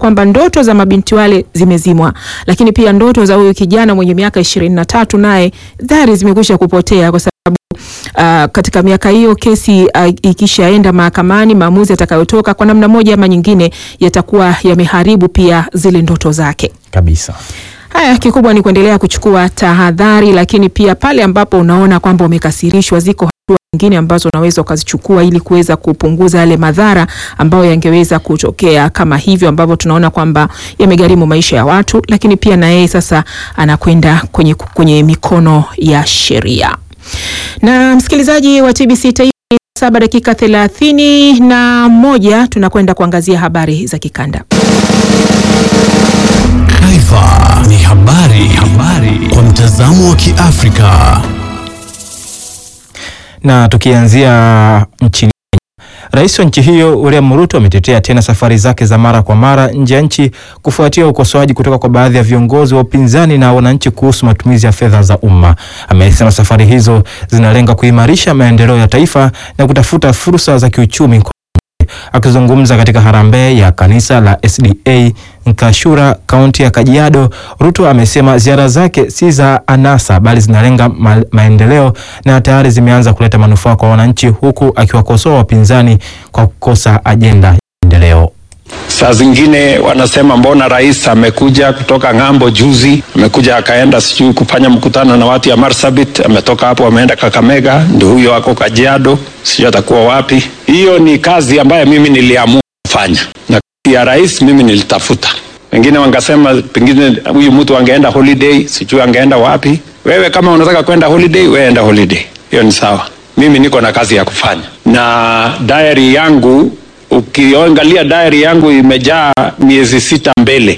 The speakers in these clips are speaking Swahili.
kwamba ndoto za mabinti wale zimezimwa, lakini pia ndoto za huyu kijana mwenye miaka ishirini na tatu naye tayari zimekwisha kupotea kwa sababu Uh, katika miaka hiyo kesi uh, ikishaenda mahakamani, maamuzi yatakayotoka kwa namna moja ama nyingine yatakuwa yameharibu pia zile ndoto zake kabisa. Haya, kikubwa ni kuendelea kuchukua tahadhari, lakini pia pale ambapo unaona kwamba umekasirishwa, ziko hatua nyingine ambazo unaweza ukazichukua ili kuweza kupunguza yale madhara ambayo yangeweza kutokea, kama hivyo ambavyo tunaona kwamba yamegharimu maisha ya watu, lakini pia na yeye sasa anakwenda kwenye, kwenye mikono ya sheria. Na msikilizaji wa TBC Taifa, saba dakika thelathini na moja tunakwenda kuangazia habari za kikanda. Taifa ni habari, habari kwa mtazamo wa Kiafrika. Na tukianzia nchini Rais wa nchi hiyo William Ruto ametetea tena safari zake za mara kwa mara nje ya nchi kufuatia ukosoaji kutoka kwa baadhi ya viongozi wa upinzani na wananchi kuhusu matumizi ya fedha za umma. Amesema safari hizo zinalenga kuimarisha maendeleo ya taifa na kutafuta fursa za kiuchumi. Akizungumza katika harambee ya kanisa la SDA Nkashura, kaunti ya Kajiado, Ruto amesema ziara zake si za anasa bali zinalenga ma maendeleo na tayari zimeanza kuleta manufaa kwa wananchi, huku akiwakosoa wapinzani kwa kukosa ajenda ya maendeleo. Saa zingine wanasema mbona rais amekuja kutoka ng'ambo juzi, amekuja akaenda sijui kufanya mkutano na watu ya Marsabit, ametoka hapo ameenda Kakamega, ndio huyo ako Kajiado, sijui atakuwa wapi. Hiyo ni kazi ambayo mimi niliamua kufanya, na ya rais mimi nilitafuta. Wengine wangasema pengine huyu mtu angeenda holiday, sijui angeenda wapi. Wewe kama unataka kwenda holiday, wewe enda holiday, hiyo ni sawa. Mimi niko na kazi ya kufanya, na diary yangu ukiangalia diary yangu imejaa miezi sita mbele.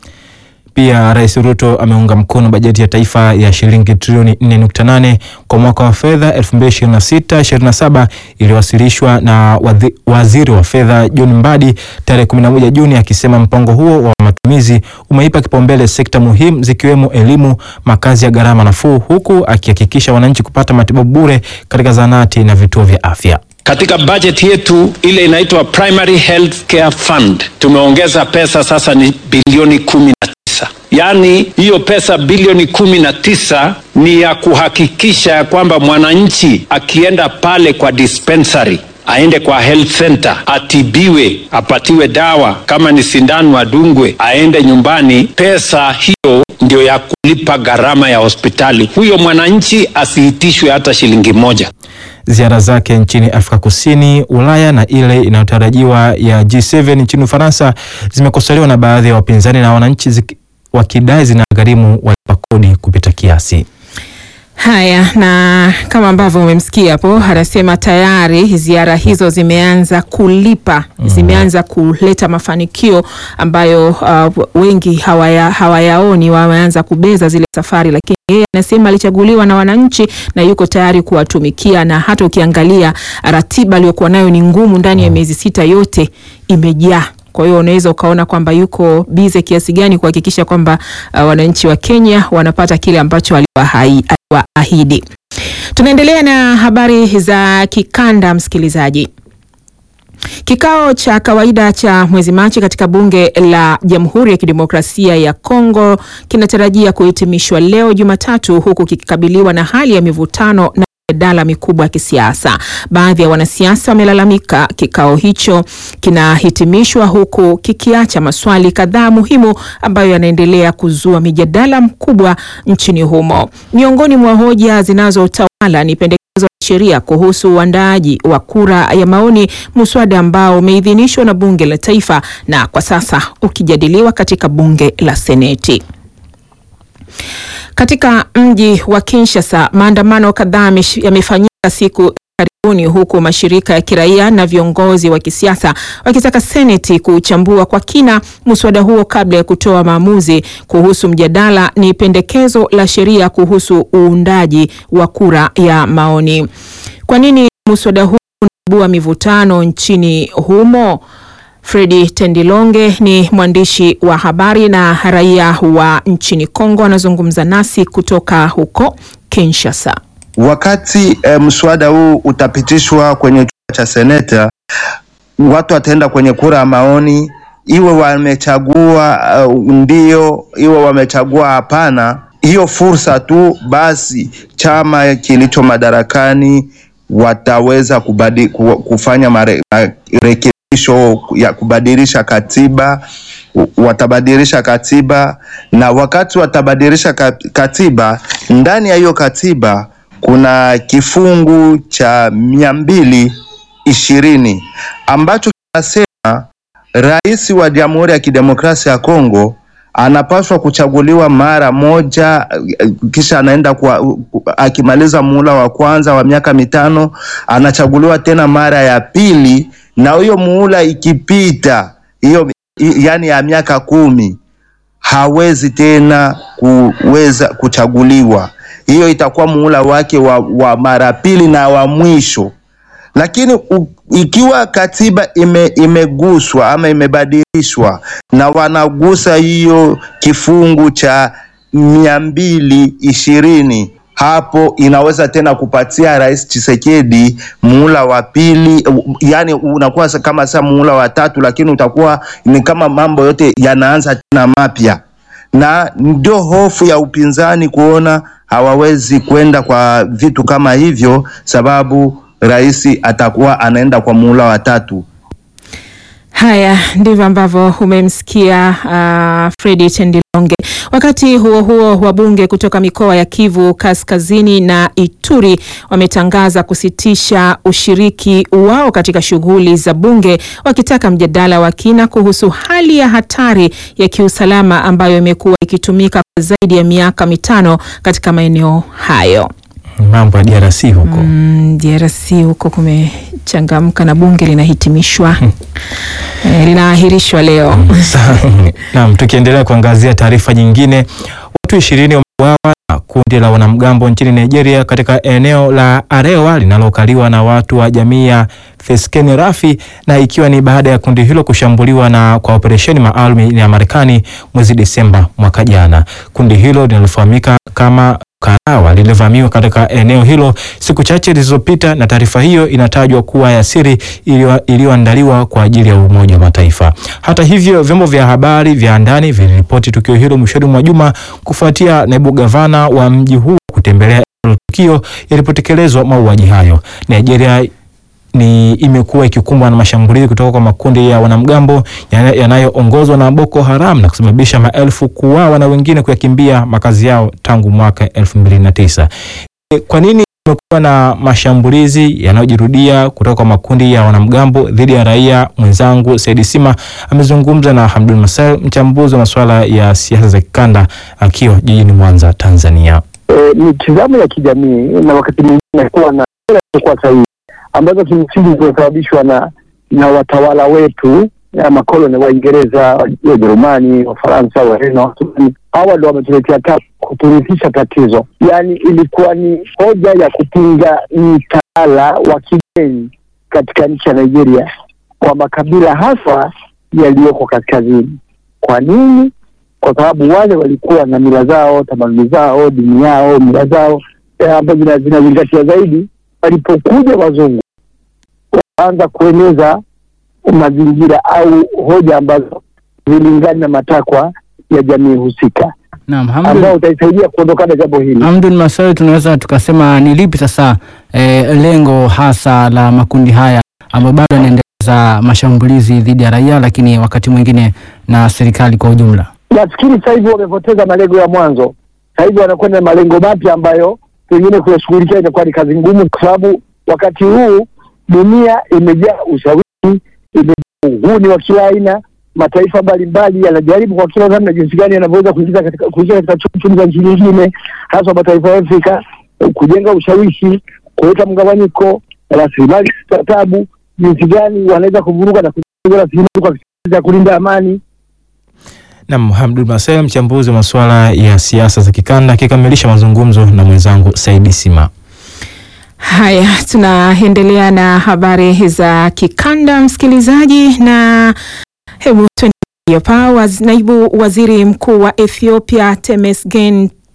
Pia Rais Ruto ameunga mkono bajeti ya taifa ya shilingi trilioni 4.8 kwa mwaka wa fedha 2026/27 iliyowasilishwa na wadhi, waziri wa fedha John Mbadi tarehe 11 Juni, akisema mpango huo wa matumizi umeipa kipaumbele sekta muhimu zikiwemo elimu, makazi ya gharama nafuu, huku akihakikisha wananchi kupata matibabu bure katika zahanati na vituo vya afya. Katika bajeti yetu ile inaitwa Primary Health Care Fund tumeongeza pesa sasa ni bilioni kumi na tisa. Yaani hiyo pesa bilioni kumi na tisa ni ya kuhakikisha ya kwamba mwananchi akienda pale kwa dispensary aende kwa health center atibiwe, apatiwe dawa, kama ni sindano adungwe, aende nyumbani. Pesa hiyo ndio ya kulipa gharama ya hospitali. Huyo mwananchi asiitishwe hata shilingi moja. Ziara zake nchini Afrika Kusini, Ulaya na ile inayotarajiwa ya G7 nchini Ufaransa zimekosolewa na baadhi ya wapinzani na wananchi wakidai zinagharimu walipa kodi kupita kiasi. Haya, na kama ambavyo umemsikia hapo, anasema tayari ziara hizo zimeanza kulipa, mm. zimeanza kuleta mafanikio ambayo uh, wengi hawaya, hawayaoni, wameanza kubeza zile safari, lakini yeye anasema alichaguliwa na wananchi na yuko tayari kuwatumikia, na hata ukiangalia ratiba aliyokuwa nayo ni ngumu, ndani ya miezi sita yote imejaa kwa hiyo unaweza ukaona kwamba yuko bize kiasi gani kuhakikisha kwamba uh, wananchi wa Kenya wanapata kile ambacho aliwaahidi. Tunaendelea na habari za kikanda, msikilizaji. Kikao cha kawaida cha mwezi Machi katika bunge la Jamhuri ya Kidemokrasia ya Kongo kinatarajia kuhitimishwa leo Jumatatu, huku kikikabiliwa na hali ya mivutano na mijadala mikubwa ya kisiasa. Baadhi ya wanasiasa wamelalamika kikao hicho kinahitimishwa huku kikiacha maswali kadhaa muhimu ambayo yanaendelea kuzua mijadala mkubwa nchini humo. Miongoni mwa hoja zinazotawala ni pendekezo la sheria kuhusu uandaaji wa kura ya maoni, muswada ambao umeidhinishwa na bunge la taifa na kwa sasa ukijadiliwa katika bunge la Seneti. Katika mji wa Kinshasa, maandamano kadhaa yamefanyika siku karibuni huku mashirika ya kiraia na viongozi wa kisiasa wakitaka Seneti kuchambua kwa kina muswada huo kabla ya kutoa maamuzi kuhusu mjadala ni pendekezo la sheria kuhusu uundaji wa kura ya maoni. Kwa nini muswada huu unaibua mivutano nchini humo? Fredi Tendilonge ni mwandishi wa habari na raia wa nchini Kongo, anazungumza nasi kutoka huko Kinshasa. Wakati e, mswada huu utapitishwa kwenye chumba cha seneta, watu wataenda kwenye kura ya maoni iwe wamechagua uh, ndio, iwe wamechagua hapana, hiyo fursa tu basi, chama kilicho madarakani wataweza kubadi, ku- kufanya mare, marekebisho ya kubadilisha katiba watabadilisha katiba na wakati watabadilisha ka- katiba, ndani ya hiyo katiba kuna kifungu cha mia mbili ishirini ambacho kinasema rais wa Jamhuri ya Kidemokrasia ya Kongo anapaswa kuchaguliwa mara moja, eh, kisha anaenda kwa, akimaliza muhula wa kwanza wa miaka mitano anachaguliwa tena mara ya pili, na hiyo muhula ikipita hiyo i- yani ya miaka kumi hawezi tena kuweza kuchaguliwa. Hiyo itakuwa muhula wake wa, wa mara pili na wa mwisho. Lakini u, ikiwa katiba ime, imeguswa ama imebadilishwa na wanagusa hiyo kifungu cha mia mbili ishirini hapo inaweza tena kupatia Rais Tshisekedi muhula wa pili, u- yani unakuwa sa- kama sa muhula wa tatu, lakini utakuwa ni kama mambo yote yanaanza tena mapya, na ndio hofu ya upinzani kuona hawawezi kwenda kwa vitu kama hivyo, sababu rais atakuwa anaenda kwa muhula wa tatu. Haya ndivyo ambavyo umemsikia uh, Fredi Tendilonge. Wakati huo huo, wabunge kutoka mikoa ya Kivu Kaskazini na Ituri wametangaza kusitisha ushiriki wao katika shughuli za bunge, wakitaka mjadala wa kina kuhusu hali ya hatari ya kiusalama ambayo imekuwa ikitumika kwa zaidi ya miaka mitano katika maeneo hayo. Mambo ya DRC huko Mm, DRC huko kumechangamka na bunge linahitimishwa eh, linaahirishwa leo. Sa- Naam, tukiendelea kuangazia taarifa nyingine, watu ishirini wameuawa na kundi la wanamgambo nchini Nigeria katika eneo la Arewa linalokaliwa na watu wa jamii ya Feskeni Rafi, na ikiwa ni baada ya kundi hilo kushambuliwa na kwa operesheni maalum ya Marekani mwezi Desemba mwaka jana. Kundi hilo linalofahamika kama Karawa lilivamiwa katika eneo hilo siku chache zilizopita, na taarifa hiyo inatajwa kuwa ya siri iliyo- iliyoandaliwa kwa ajili ya Umoja wa Mataifa. Hata hivyo, vyombo vya habari vya ndani viliripoti tukio hilo mwishoni mwa juma kufuatia naibu gavana wa mji huo kutembelea eneo la tukio yalipotekelezwa mauaji hayo. Nigeria ni imekuwa ikikumbwa na mashambulizi kutoka kwa makundi ya wanamgambo yana- yanayoongozwa na Boko Haram na kusababisha maelfu kuuawa na wengine kuyakimbia makazi yao tangu mwaka 2009. E, Kwa nini kumekuwa na mashambulizi yanayojirudia kutoka kwa makundi ya wanamgambo dhidi ya raia? Mwenzangu Saidi Sima amezungumza na Hamdul Masel, mchambuzi wa masuala ya siasa za kikanda akiwa jijini Mwanza, Tanzania. e, mitizamo ya kijamii na wakati mwingine kuwa na sera zisizokuwa sahihi ambazo kimsingi zimesababishwa na na watawala wetu ya makoloni Waingereza, Wajerumani, Wafaransa, Wareno, Waosmani. Hawa ndo wametuletea ta kuturithisha tatizo, yaani ilikuwa ni hoja ya kupinga mtaala wa kigeni katika nchi ya Nigeria kwa makabila hasa yaliyoko kaskazini. Kwa nini? kwa sababu wale walikuwa na mila zao, tamaduni zao, dini yao, mila zao eh, ambazo zina- zinazingatia zaidi. Walipokuja wazungu wakaanza kueneza mazingira au hoja ambazo zilingani na matakwa ya jamii husika, Naam, ambao Hamdun, utaisaidia kuondokana jambo hili. Hamdun Masari, tunaweza tukasema ni lipi sasa eh, lengo hasa la makundi haya ambayo bado yanaendeleza mashambulizi dhidi ya raia, lakini wakati mwingine na serikali kwa ujumla? Nafikiri sasa hivi wamepoteza malengo ya mwanzo, sasa hivi wanakwenda na malengo mapya ambayo pengine kuyashughulikia itakuwa ni kazi ngumu, kwa sababu wakati huu dunia imejaa ushawishi, imejaa uhuni wa kila aina. Mataifa mbalimbali yanajaribu kwa kila namna jinsi gani yanavyoweza kuingiza katika kuingia katika chumi za nchi nyingine, hasa mataifa ya Afrika, kujenga ushawishi, kuleta mgawanyiko, rasilimali za tabu, jinsi gani wanaweza kuvuruga na kujenga rasilimali kwa kisasi ya kulinda amani. Nam Hamdul Masel, mchambuzi wa masuala ya siasa za kikanda, akikamilisha mazungumzo na mwenzangu Saidi Sima. Haya, tunaendelea na habari za kikanda, msikilizaji, na hebu tuendelee hapa. Waz, naibu waziri mkuu wa Ethiopia Temesgen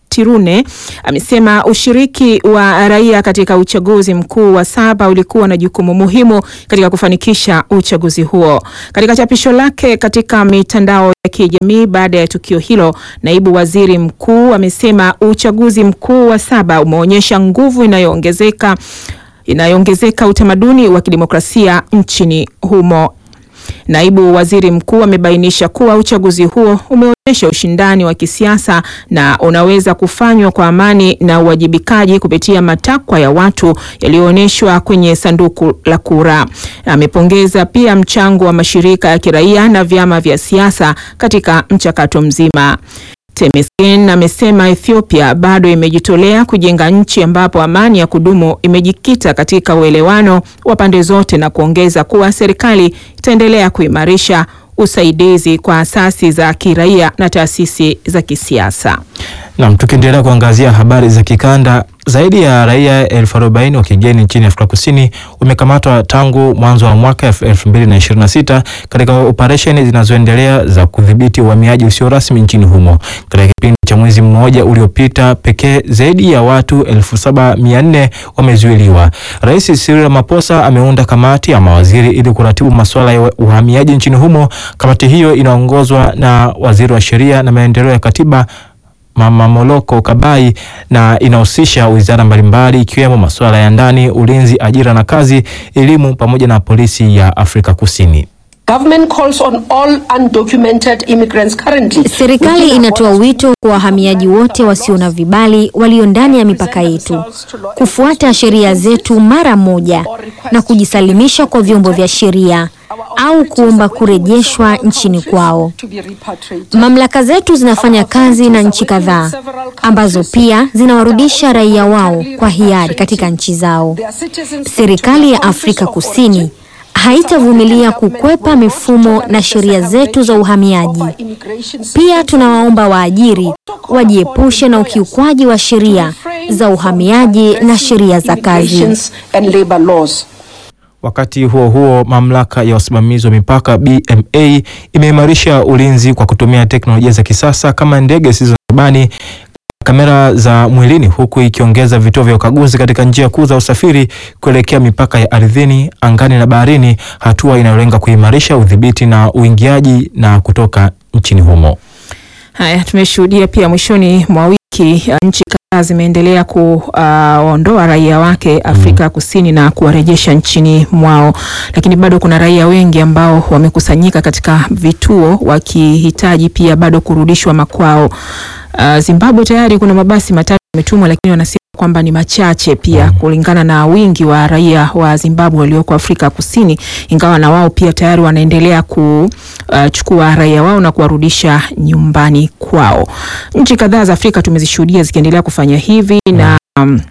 Tirune amesema ushiriki wa raia katika uchaguzi mkuu wa saba ulikuwa na jukumu muhimu katika kufanikisha uchaguzi huo. Katika chapisho lake katika mitandao ya kijamii baada ya tukio hilo, naibu waziri mkuu amesema uchaguzi mkuu wa saba umeonyesha nguvu inayoongezeka inayoongezeka utamaduni wa kidemokrasia nchini humo. Naibu waziri mkuu amebainisha kuwa uchaguzi huo umeonyesha ushindani wa kisiasa na unaweza kufanywa kwa amani na uwajibikaji kupitia matakwa ya watu yaliyoonyeshwa kwenye sanduku la kura. Amepongeza pia mchango wa mashirika ya kiraia na vyama vya siasa katika mchakato mzima. Temesgen amesema Ethiopia bado imejitolea kujenga nchi ambapo amani ya kudumu imejikita katika uelewano wa pande zote na kuongeza kuwa serikali itaendelea kuimarisha usaidizi kwa asasi za kiraia na taasisi za kisiasa. Nam, tukiendelea kuangazia habari za kikanda, zaidi ya raia elfu arobaini wa kigeni nchini Afrika Kusini wamekamatwa tangu mwanzo wa mwaka elfu mbili na ishirini na sita katika operesheni zinazoendelea za kudhibiti uhamiaji usio rasmi nchini humo. Katika kipindi cha mwezi mmoja uliopita pekee, zaidi ya watu elfu saba mia nne wamezuiliwa. Rais Cyril Ramaphosa ameunda kamati ya mawaziri ili kuratibu masuala ya uhamiaji nchini humo. Kamati hiyo inaongozwa na waziri wa sheria na maendeleo ya katiba Mama Moloko Kabai na inahusisha wizara mbalimbali ikiwemo masuala ya ndani, ulinzi, ajira na kazi, elimu pamoja na polisi ya Afrika Kusini. Government calls on all undocumented immigrants currently. Serikali inatoa wito kwa wahamiaji wote wasio na vibali walio ndani ya mipaka yetu kufuata sheria zetu mara moja na kujisalimisha kwa vyombo vya sheria au kuomba kurejeshwa nchini kwao. Mamlaka zetu zinafanya kazi na nchi kadhaa ambazo pia zinawarudisha raia wao kwa hiari katika nchi zao. Serikali ya Afrika Kusini haitavumilia kukwepa mifumo na sheria zetu za uhamiaji. Pia tunawaomba waajiri wajiepushe na ukiukwaji wa sheria za uhamiaji na sheria za kazi. Wakati huo huo, mamlaka ya usimamizi wa mipaka BMA imeimarisha ulinzi kwa kutumia teknolojia za kisasa kama ndege zisizo na rubani, kamera za mwilini, huku ikiongeza vituo vya ukaguzi katika njia kuu za usafiri kuelekea mipaka ya ardhini, angani na baharini, hatua inayolenga kuimarisha udhibiti na uingiaji na kutoka nchini humo. Haya, tumeshuhudia pia mwishoni mwa wiki nchi kadhaa zimeendelea kuwaondoa raia wake Afrika Kusini na kuwarejesha nchini mwao, lakini bado kuna raia wengi ambao wamekusanyika katika vituo wakihitaji pia bado kurudishwa makwao. Uh, Zimbabwe tayari kuna mabasi matatu yametumwa, lakini wanasema kwamba ni machache pia kulingana na wingi wa raia wa Zimbabwe walioko Afrika Kusini, ingawa na wao pia tayari wanaendelea kuchukua raia wao na kuwarudisha nyumbani kwao. Nchi kadhaa za Afrika tumezishuhudia zikiendelea kufanya hivi na um,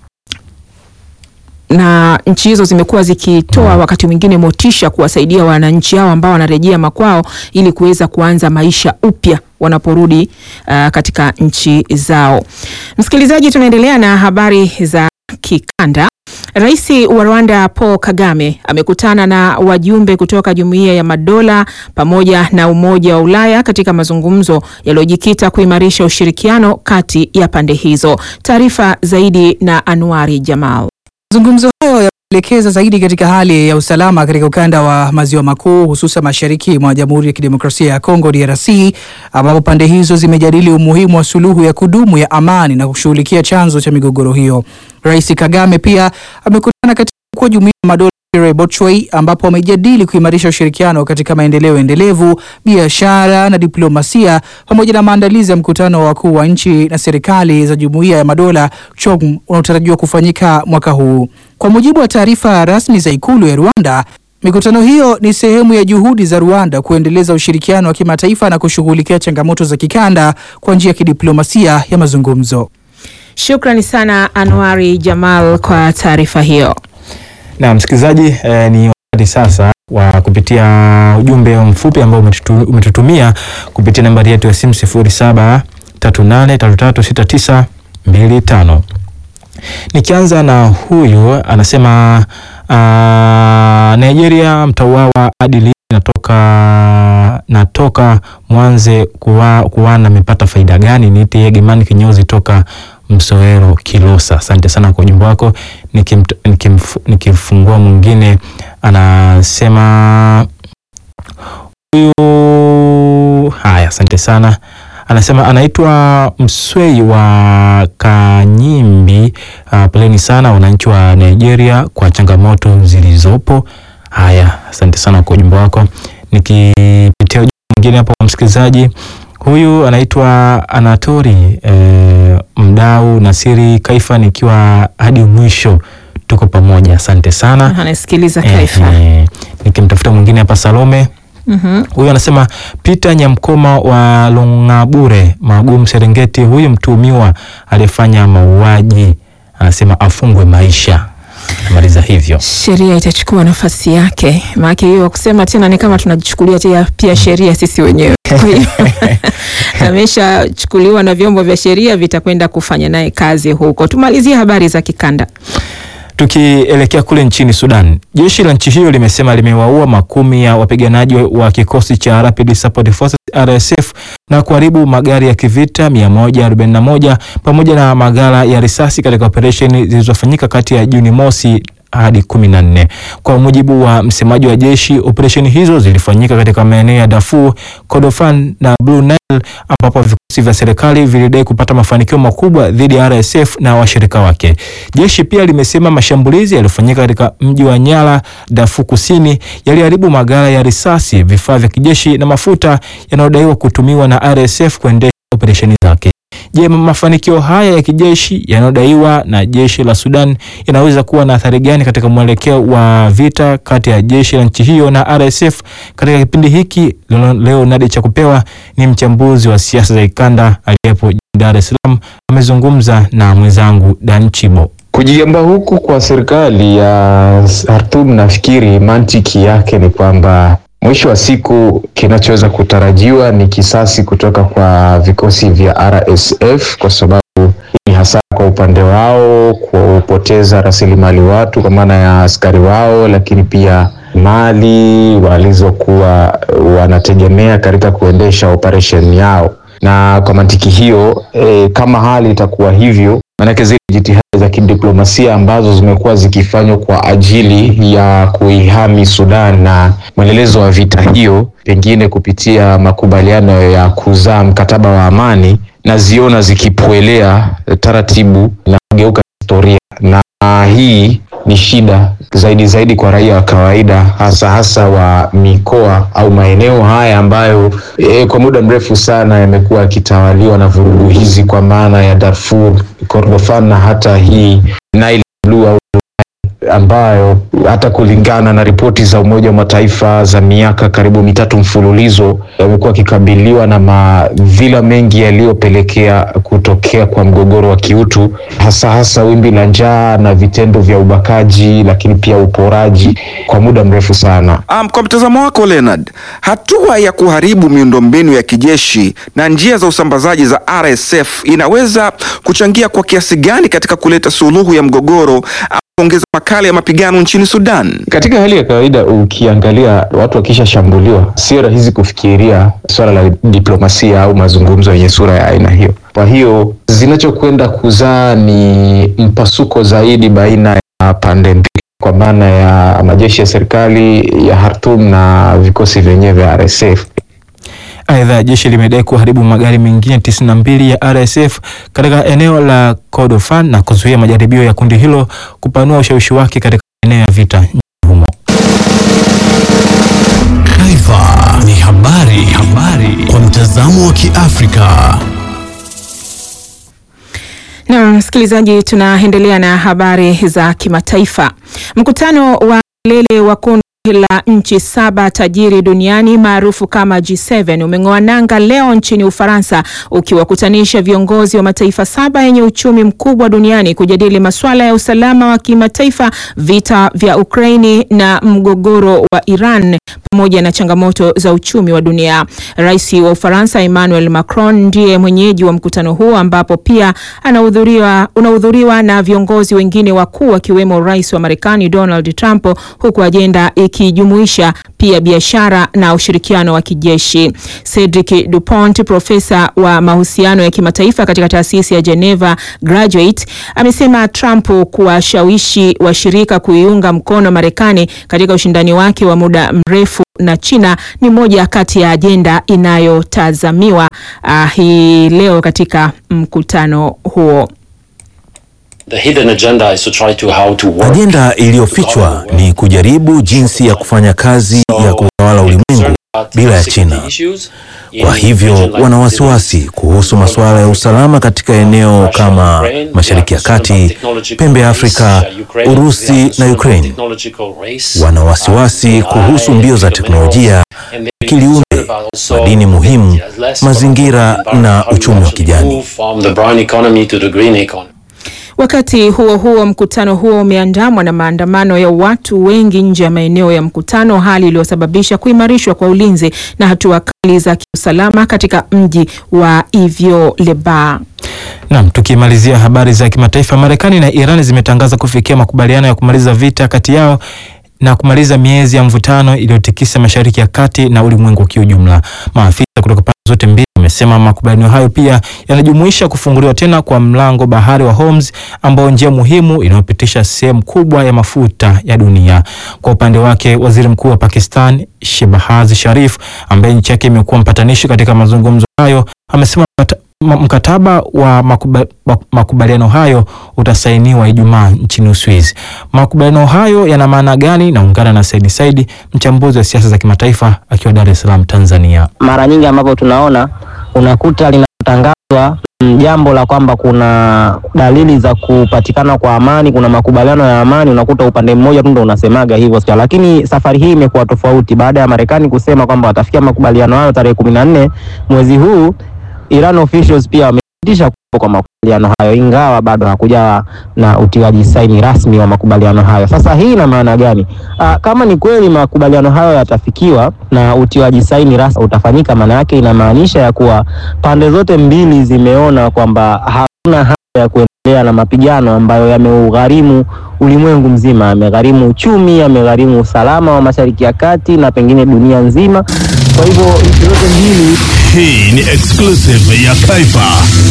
na nchi hizo zimekuwa zikitoa wakati mwingine motisha kuwasaidia wananchi hao ambao wanarejea makwao ili kuweza kuanza maisha upya wanaporudi uh, katika nchi zao. Msikilizaji, tunaendelea na habari za kikanda. Rais wa Rwanda Paul Kagame amekutana na wajumbe kutoka Jumuiya ya Madola pamoja na Umoja wa Ulaya katika mazungumzo yaliyojikita kuimarisha ushirikiano kati ya pande hizo. Taarifa zaidi na Anuari Jamal. Mazungumzo hayo yameelekeza zaidi katika hali ya usalama katika ukanda wa maziwa makuu hususan mashariki mwa Jamhuri ya Kidemokrasia ya Kongo DRC, ambapo pande hizo zimejadili umuhimu wa suluhu ya kudumu ya amani na kushughulikia chanzo cha migogoro hiyo. Rais Kagame pia amekutana katika mkuu wa Jumuiya ya Madola Pierre Bochwey, ambapo wamejadili kuimarisha ushirikiano katika maendeleo endelevu, biashara na diplomasia pamoja na maandalizi ya mkutano wa wakuu wa nchi na serikali za Jumuiya ya Madola CHOGM unaotarajiwa kufanyika mwaka huu. Kwa mujibu wa taarifa rasmi za ikulu ya Rwanda, mikutano hiyo ni sehemu ya juhudi za Rwanda kuendeleza ushirikiano wa kimataifa na kushughulikia changamoto za kikanda kwa njia ya kidiplomasia ya mazungumzo. Shukrani sana Anwari Jamal kwa taarifa hiyo. Na msikilizaji, eh, ni wakati sasa wa kupitia ujumbe mfupi ambao umetutu- umetutumia kupitia nambari yetu ya simu 0738336925. Nikianza na huyu anasema Ah, Nigeria mtauawa hadi lini? Natoka natoka Mwanze kuwa, kuwana amepata faida gani? Niite Yegemani kinyozi toka Msowero Kilosa. Asante sana kwa ujumbe wako. Nikimt- nikimf- Nikifungua mwingine anasema huyu haya, asante sana. Anasema anaitwa Mswei wa Kanyimbi. Uh, poleni sana wananchi wa Nigeria kwa changamoto zilizopo. Haya, asante sana kwa ujumbe wako. Nikipitia ujumbe mwingine hapo kwa msikilizaji huyu anaitwa Anatori eh, mdau Nasiri Kaifa, nikiwa hadi mwisho, tuko pamoja. Asante sana. anasikiliza Eh, Kaifa. eh, nikimtafuta mwingine hapa Salome Mhm. huyu anasema Peter Nyamkoma wa Longabure Magumu Serengeti, huyu mtuhumiwa aliyefanya mauaji anasema afungwe maisha. Namaliza hivyo. Sheria itachukua nafasi yake, maana hiyo kusema tena ni kama tunajichukulia tia- pia sheria sisi wenyewe. Kwa hiyo ameshachukuliwa na vyombo vya sheria vitakwenda kufanya naye kazi huko. Tumalizie habari za kikanda. Tukielekea kule nchini Sudan, jeshi la nchi hiyo limesema limewaua makumi ya wapiganaji wa kikosi cha Rapid Support Forces RSF na kuharibu magari ya kivita 141 pamoja na maghala ya risasi katika operesheni zilizofanyika kati ya Juni mosi hadi kumi na nne. Kwa mujibu wa msemaji wa jeshi, operesheni hizo zilifanyika katika maeneo ya Darfur, Kordofan na Blue Nile ambapo vikosi vya serikali vilidai kupata mafanikio makubwa dhidi ya RSF na washirika wake. Jeshi pia limesema mashambulizi yaliyofanyika katika mji wa Nyala, Darfur Kusini, yaliharibu maghala ya risasi, vifaa vya kijeshi na mafuta yanayodaiwa kutumiwa na RSF kuendesha operesheni zake. Je, mafanikio haya ya kijeshi yanayodaiwa na jeshi la Sudan yanaweza kuwa na athari gani katika mwelekeo wa vita kati ya jeshi la nchi hiyo na RSF katika kipindi hiki? Leo, leo Nadi Chakupewa ni mchambuzi wa siasa za kikanda aliyepo jijini Dar es Salaam, amezungumza na mwenzangu Dan Chibo. Kujiamba huku kwa serikali ya Khartoum, nafikiri mantiki yake ni kwamba mwisho wa siku kinachoweza kutarajiwa ni kisasi kutoka kwa vikosi vya RSF, kwa sababu ni hasa kwa upande wao kupoteza rasilimali watu kwa maana ya askari wao, lakini pia mali walizokuwa wanategemea katika kuendesha operation yao. Na kwa mantiki hiyo e, kama hali itakuwa hivyo, maanake zile jitihada za kidiplomasia ambazo zimekuwa zikifanywa kwa ajili ya kuihami Sudan na mwendelezo wa vita hiyo, pengine kupitia makubaliano ya kuzaa mkataba wa amani, naziona zikipoelea taratibu na kugeuka historia, na hii ni shida zaidi zaidi kwa raia wa kawaida, hasa hasa wa mikoa au maeneo haya ambayo e, kwa muda mrefu sana yamekuwa yakitawaliwa na vurugu hizi, kwa maana ya Darfur, Kordofan na hata hii Nile Blue au ambayo hata kulingana na ripoti za Umoja wa Mataifa za miaka karibu mitatu mfululizo yamekuwa akikabiliwa na madhila mengi yaliyopelekea kutokea kwa mgogoro wa kiutu, hasa hasa wimbi la njaa na vitendo vya ubakaji, lakini pia uporaji kwa muda mrefu sana. Um, kwa mtazamo wako Leonard, hatua ya kuharibu miundombinu ya kijeshi na njia za usambazaji za RSF inaweza kuchangia kwa kiasi gani katika kuleta suluhu ya mgogoro au kuongeza makali ya mapigano nchini Sudan? Katika hali ya kawaida, ukiangalia watu wakishashambuliwa, sio rahisi kufikiria swala la diplomasia au mazungumzo yenye sura ya aina hiyo. Kwa hiyo zinachokwenda kuzaa ni mpasuko zaidi baina ya pande mbili, kwa maana ya majeshi ya serikali ya Khartoum na vikosi vyenyewe vya RSF. Aidha, jeshi limedai kuharibu magari mengine 92 ya RSF katika eneo la Kordofan na kuzuia majaribio ya kundi hilo kupanua ushawishi wake katika eneo ya vita nchini humo. Taifa ni habari, habari kwa mtazamo wa Kiafrika. Na msikilizaji, tunaendelea na habari za kimataifa. Mkutano wa kilele wa kundi la nchi saba tajiri duniani maarufu kama G7 umeng'oa nanga leo nchini Ufaransa ukiwakutanisha viongozi wa mataifa saba yenye uchumi mkubwa duniani kujadili masuala ya usalama wa kimataifa, vita vya Ukraini na mgogoro wa Iran pamoja na changamoto za uchumi wa dunia. Rais wa Ufaransa Emmanuel Macron ndiye mwenyeji wa mkutano huo ambapo pia anahudhuriwa unahudhuriwa na viongozi wengine wakuu akiwemo rais wa Marekani Donald Trump, huku ajenda ikijumuisha pia biashara na ushirikiano wa kijeshi. Cedric Dupont, profesa wa mahusiano ya kimataifa katika taasisi ya Geneva Graduate, amesema Trump kuwashawishi washirika kuiunga mkono Marekani katika ushindani wake wa muda mrefu na China ni moja kati ya ajenda inayotazamiwa uh, hii leo katika mkutano huo. Ajenda iliyofichwa ni kujaribu jinsi ya kufanya kazi ya kutawala ulimwengu bila ya China. Kwa hivyo wana wasiwasi kuhusu masuala ya usalama katika eneo kama Mashariki ya Kati, pembe ya Afrika, Urusi na Ukraine. Wana wasiwasi kuhusu mbio za teknolojia, akili unde, madini muhimu, mazingira na uchumi wa kijani. Wakati huo huo, mkutano huo umeandamwa na maandamano ya watu wengi nje ya maeneo ya mkutano, hali iliyosababisha kuimarishwa kwa ulinzi na hatua kali za kiusalama katika mji wa Ivyo-Lebar. Naam, tukimalizia habari za kimataifa, Marekani na Iran zimetangaza kufikia makubaliano ya kumaliza vita kati yao na kumaliza miezi ya mvutano iliyotikisa Mashariki ya Kati na ulimwengu kiujumla. Maafisa kutoka pande zote mbili wamesema makubaliano hayo pia yanajumuisha kufunguliwa tena kwa mlango bahari wa Hormuz ambao njia muhimu inayopitisha sehemu kubwa ya mafuta ya dunia. Kwa upande wake, Waziri Mkuu wa Pakistan Shehbaz Sharif ambaye nchi yake imekuwa mpatanishi katika mazungumzo hayo amesema mkataba wa makuba, makubaliano hayo utasainiwa Ijumaa nchini Uswizi. Makubaliano hayo yana maana gani? Naungana na Saidi Saidi, mchambuzi wa siasa za kimataifa akiwa Dar es Salaam, Tanzania. Mara nyingi ambapo tunaona unakuta linatangazwa jambo la kwamba kuna dalili za kupatikana kwa amani, kuna makubaliano ya amani, unakuta upande mmoja tu ndo unasemaga hivyo, lakini safari hii imekuwa tofauti baada ya Marekani kusema kwamba watafikia makubaliano hayo tarehe kumi na nne mwezi huu. Iran officials pia wamepitisha kuwepo kwa makubaliano hayo, ingawa bado hakujawa na utiwaji saini rasmi wa makubaliano hayo. Sasa hii ina maana gani? Aa, kama ni kweli makubaliano hayo yatafikiwa na utiwaji saini rasmi utafanyika, maana yake inamaanisha ya kuwa pande zote mbili zimeona kwamba hakuna haja ya kuendelea na mapigano ambayo yameugharimu ulimwengu mzima, yamegharimu uchumi, yamegharimu usalama wa Mashariki ya Kati na pengine dunia nzima. Kwa hivyo nchi zote mbili Hii ni exclusive ya Kaifa.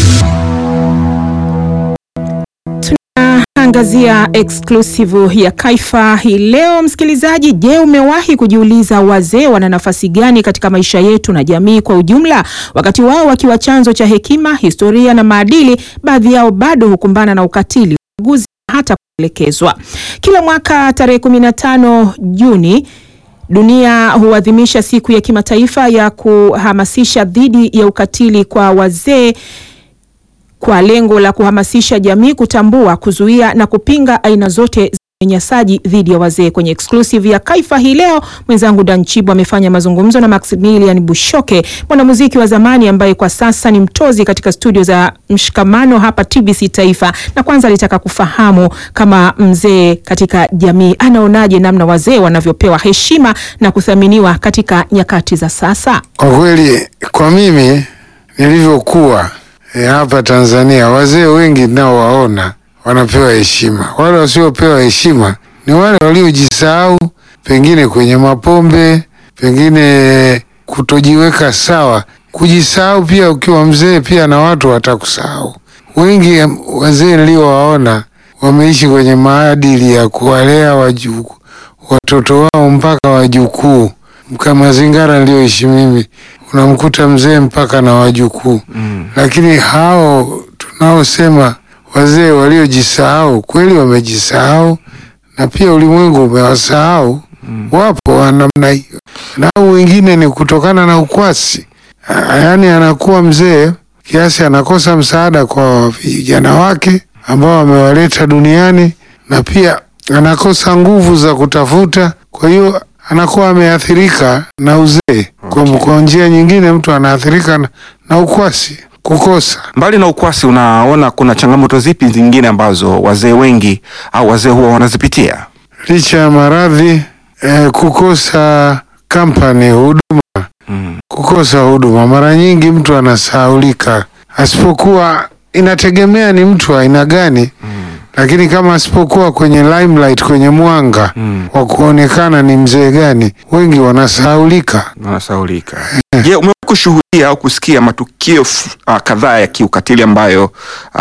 Angazia exclusive ya Kaifa hii leo, msikilizaji. Je, umewahi kujiuliza wazee wana nafasi gani katika maisha yetu na jamii kwa ujumla? Wakati wao wakiwa chanzo cha hekima, historia na maadili, baadhi yao bado hukumbana na ukatili, ubaguzi hata kuelekezwa. Kila mwaka tarehe 15 Juni dunia huadhimisha siku ya kimataifa ya kuhamasisha dhidi ya ukatili kwa wazee kwa lengo la kuhamasisha jamii kutambua, kuzuia na kupinga aina zote za unyanyasaji dhidi ya wazee. Kwenye exclusive ya Kaifa hii leo, mwenzangu Dan Chibo amefanya mazungumzo na Maximilian Bushoke, mwanamuziki wa zamani ambaye kwa sasa ni mtozi katika studio za Mshikamano hapa TBC Taifa, na kwanza alitaka kufahamu kama mzee katika jamii anaonaje namna wazee wanavyopewa heshima na kuthaminiwa katika nyakati za sasa. Kwa kweli, kwa mimi nilivyokuwa E, hapa Tanzania wazee wengi ninaowaona wanapewa heshima. Wale wasiopewa heshima ni wale waliojisahau, pengine kwenye mapombe, pengine kutojiweka sawa. Kujisahau pia, ukiwa mzee pia na watu watakusahau. Wengi wazee niliowaona wameishi kwenye maadili ya kuwalea wajukuu, watoto wao mpaka wajukuu. Kama mazingira niliyoishi mimi unamkuta mzee mpaka na wajukuu mm. Lakini hao tunaosema wazee waliojisahau kweli wamejisahau, na pia ulimwengu umewasahau mm. Wapo wa namna hiyo, nao wengine ni kutokana na ukwasi, yaani anakuwa mzee kiasi anakosa msaada kwa vijana wake ambao wamewaleta duniani, na pia anakosa nguvu za kutafuta, kwa hiyo anakuwa ameathirika na uzee. Okay. Kwa njia nyingine mtu anaathirika na, na ukwasi, kukosa. Mbali na ukwasi, unaona kuna changamoto zipi zingine ambazo wazee wengi au wazee huwa wanazipitia? Licha ya maradhi eh, kukosa kampani huduma kukosa huduma. Mara nyingi mtu anasahaulika, asipokuwa inategemea ni mtu wa aina gani lakini kama asipokuwa kwenye limelight, kwenye mwanga wa kuonekana ni mzee gani, wengi wanasahaulika. wanasaulika. Je, umewahi kushuhudia au kusikia matukio f- ah, kadhaa ya kiukatili ambayo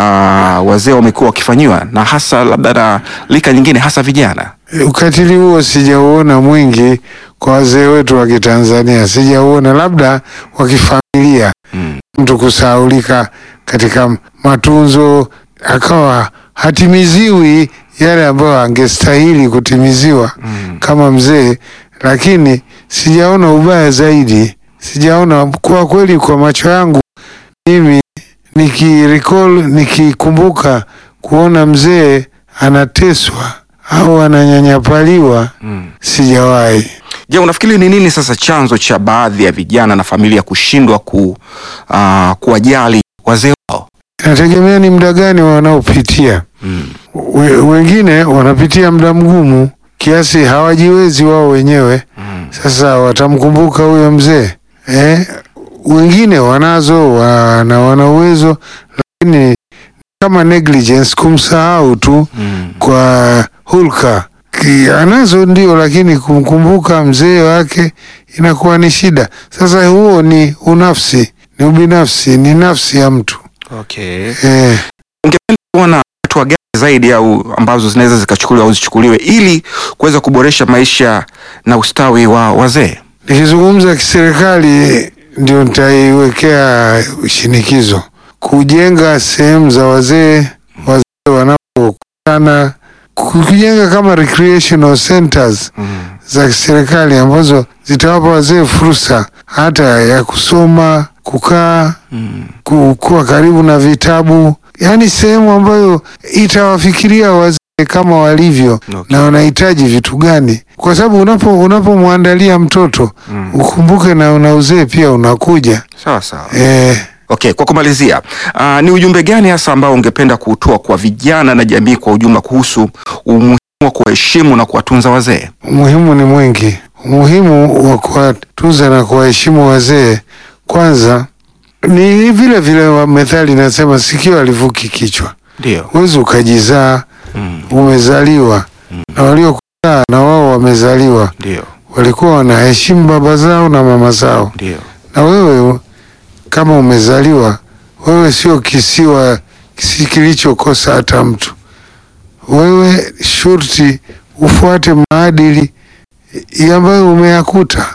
ah, wazee wamekuwa wakifanyiwa na hasa labda na lika nyingine hasa vijana? Ukatili huo sijauona mwingi kwa wazee wetu wa Kitanzania, sijauona, labda wa kifamilia, mtu kusahaulika katika matunzo akawa hatimiziwi yale ambayo angestahili kutimiziwa kama mzee, lakini sijaona ubaya zaidi, sijaona kwa kweli, kwa macho yangu mimi nikirecall, nikikumbuka kuona mzee anateswa au ananyanyapaliwa sijawahi. Je, unafikiri ni nini sasa chanzo cha baadhi ya vijana na familia kushindwa ku, ah, kuwajali wazee wao? Inategemea ni muda gani wanaopitia. We, wengine wanapitia muda mgumu kiasi hawajiwezi wao wenyewe. Sasa watamkumbuka huyo mzee eh? Wengine wanazo wana, wana uwezo lakini kama negligence, kumsahau tu kwa hulka Ki- anazo ndio, lakini kumkumbuka mzee wake inakuwa ni shida. Sasa huo ni unafsi, ni ubinafsi, ni nafsi ya mtu Okay. eh. Ungependa kuona hatua gani zaidi au ambazo zinaweza zikachukuliwa au zichukuliwe ili kuweza kuboresha maisha na ustawi wa wazee? Nikizungumza kiserikali, ndio nitaiwekea shinikizo kujenga sehemu za wazee, wazee wanapokutana, kujenga kama recreational centers za kiserikali ambazo zitawapa wazee fursa hata ya kusoma, kukaa, ku- kuwa karibu na vitabu, yaani sehemu ambayo itawafikiria wazee kama walivyo na wanahitaji vitu gani, kwa sababu unapo unapomwandalia mtoto ukumbuke na una uzee pia unakuja. Sawa sawa. Eh, Okay, kwa kumalizia, uh, ni ujumbe gani hasa ambao ungependa kuutoa kwa vijana na jamii kwa ujumla kuhusu umuhimu wa kuwaheshimu na kuwatunza wazee? umuhimu ni mwingi. Umuhimu wa kuwatunza na kuwaheshimu wazee, kwanza ni vile vile wa methali inasema sikio alivuki kichwa. Ndio. Huwezi ukajizaa, umezaliwa na waliokuzaa na wao wamezaliwa, Ndio. walikuwa wanaheshimu baba zao na mama zao, Ndio. na wewe kama umezaliwa, wewe sio kisiwa kisi kilichokosa hata mtu. Wewe shurti ufuate maadili ambayo umeyakuta.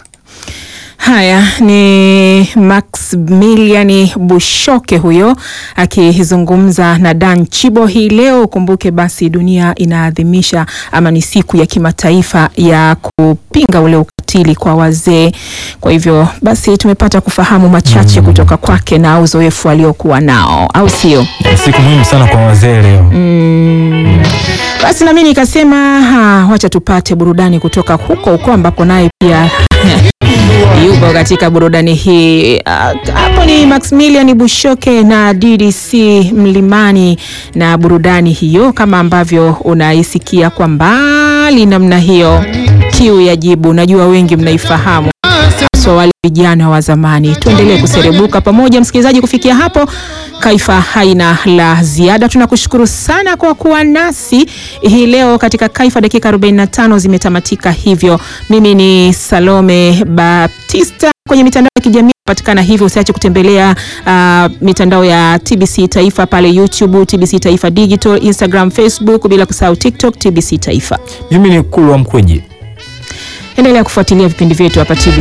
Haya ni Maximilian Bushoke huyo akizungumza na Dan Chibo hii leo. Ukumbuke basi dunia inaadhimisha ama ni siku ya kimataifa ya kupinga ule ukatili kwa wazee. Kwa hivyo basi tumepata kufahamu machache kutoka kwake na uzoefu aliokuwa nao, au sio? Siku muhimu sana kwa wazee leo. Mm. Basi nami nikasema ha, wacha tupate burudani kutoka huko huko ambapo naye pia yupo katika burudani hii. Ah, Hapo ni Maximilian Bushoke na DDC Mlimani na burudani hiyo, kama ambavyo unaisikia kwa mbali namna hiyo, kiu ya jibu. Najua wengi mnaifahamu haswa wale vijana wa zamani. Tuendelee kuserebuka pamoja, msikilizaji. Kufikia hapo, Kaifa haina la ziada. Tunakushukuru sana kwa kuwa nasi hii leo katika Kaifa. Dakika 45 zimetamatika hivyo. Mimi ni Salome Baptista kwenye mitandao ya kijamii patikana hivyo. Usiache kutembelea ah, mitandao ya TBC Taifa pale YouTube, TBC Taifa Digital, Instagram, Facebook, bila kusahau TikTok, TBC Taifa. Mimi ni Kulwa Mkweji. Endelea kufuatilia vipindi vyetu hapa TBC